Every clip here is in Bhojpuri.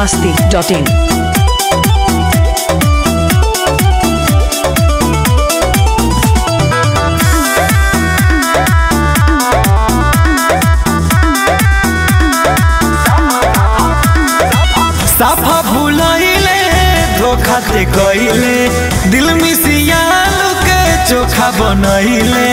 masti.in. साफा भूलैले धोखा दे गईले दिल मिसियालू के चोखा बनैले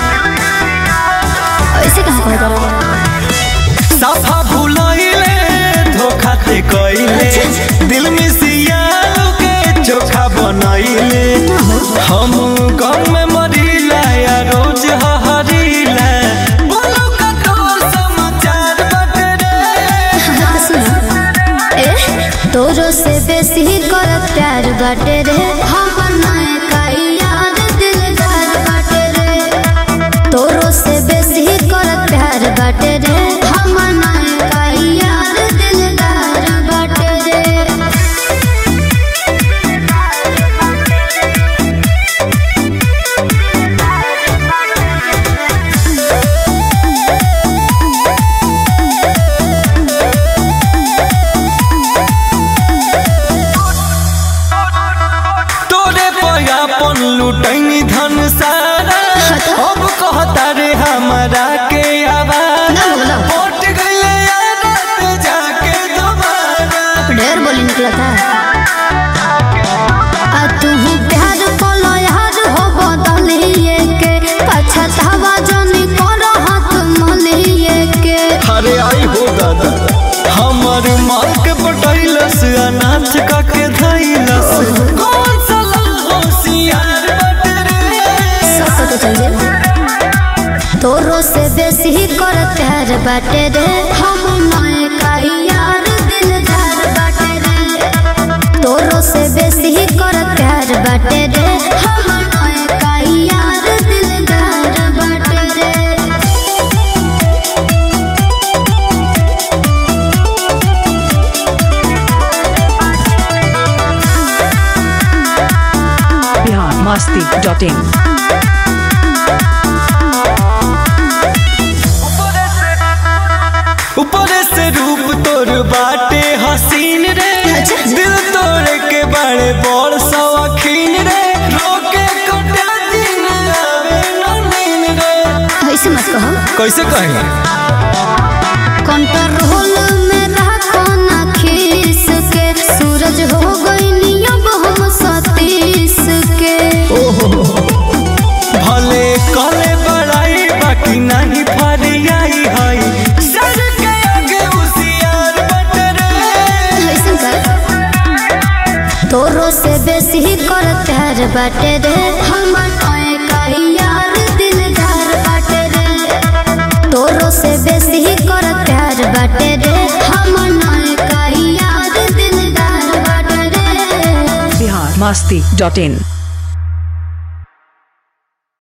ऐसे कहाँ कह करो साफा भूलैले धोखा दे गईले दिल मिसियालू के चोखा बनैले हम गम में मरीला या रोज हहरीला बोलो का तोर समाचार बटे रे ए तोरो से बेसी कर प्यार बाटे रे हमर नए का याद दिलदार बाटे रे तोरो से बेसी कर प्यार बाटे रे हमर नए का याद दिलदार बाटे रे तोरे पयापन लुटैनी धन सारा अब कहता रे हमरा के आवाज ना बोलो। पट गइले रात जाके दोबारा ढेर बोली निकला था आ तू प्यार कोलो यार हो बदलिए के पछतावा जनी कर हाथ मलिए के अरे आई हो दादा हमर माल के पटैलस अनाथ का के धैलस कौन सा होशियार बट रे सब पता चल जाए तोरो से बेसी कर प्यार बाटे रे हम नए का यार दिलदार बाटे रे तोरो से बेसी कर प्यार बाटे रे हम नए का यार दिलदार बाटे रे Bihar masti.in. ऊपर से रूप तोर बाटे हसीन रे दिल तोड़ के बड़े बड़ सवाखीन रे रोके कटा दिन आवे न नींद रे ऐसे मत कहो कैसे कहेंगे कंट्रोल में रखो ना खीस के सूरज हो गई नियम हम सतीश के भले कले बड़ाई बाकी नहीं फरियाई हई सर के आगे उसियार बट रे ऐसे कर तोरो से बेसी कर प्यार बाटे रे हमर नए का यार दिलदार बाटे रे तोरो से बेसी कर प्यार बाटे रे हमर नए का यार दिलदार बाटे रे Bihar masti.in.